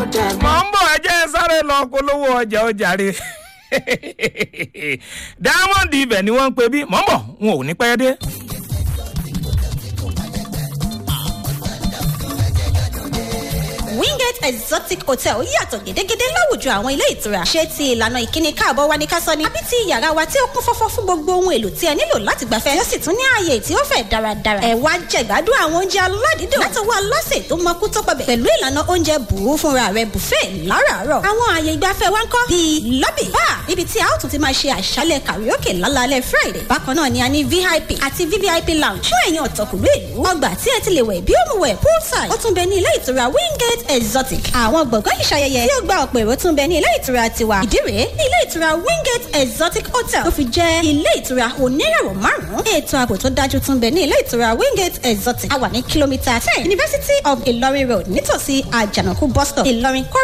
ọjà mi. mọ̀ ń bọ̀ ẹ jẹ́ sáré lọ polówó ọjà ọjà rè diamond ibẹ̀ ni wọ́n ń pe bí mọ̀ ń bọ̀ wọn ò ní pẹ́ dé. wingate exotic hotel yàtọ̀ gédégédé láwùjọ àwọn ilé ìtura ṣé ti ìlànà ìkíni káàbọ̀ wa ní ká sọ ni àbí ti yàrá wa tí ó kún fọ́fọ́ fún gbogbo ohun èlò tí ẹ nílò láti gbafẹ́ tí ó sì tún ní ààyè tí ó fẹ̀ dáradára ẹ wá jẹ̀gbádùn àwọn oúnjẹ aládìídùn látọwọ́ aláṣẹ tó mọkú tó pọbẹ̀ pẹ̀lú ìlànà oúnjẹ bùrú fúnra rẹ̀ buffet láràárọ̀ àwọn ààyè ìgbafẹ́ wa ń kọ́ bíi lobby bar ibi tí a ó tún ti máa ṣe àṣálẹ̀ karaoke lálálẹ́ friday bákan náà ni a ní vip àti vvip lounge fún ẹ̀yin ọ̀tọ̀kùlú ìlú ọgbà tí ẹ ti lè wẹ̀ bí ó mu wẹ̀ poolside ó tún bẹ ní ilé ìtura wingate exotic àwọn gbọ̀ngàn ìṣayẹyẹ tí ó gba ọ̀pọ̀ èrò tún bẹ ní ilé ìtura tiwa ìdí rèé ní ilé ìtura wingate exotic hotel tó fi jẹ́ ilé ìtura oníràwọ̀ márùn-ún ètò ààbò tó dájú tún bẹ ní ilé ìtura wingate exotic a wà ní kìlómítà ten university of ilorin road nítòsí àjànàkú bus stop ìlọrin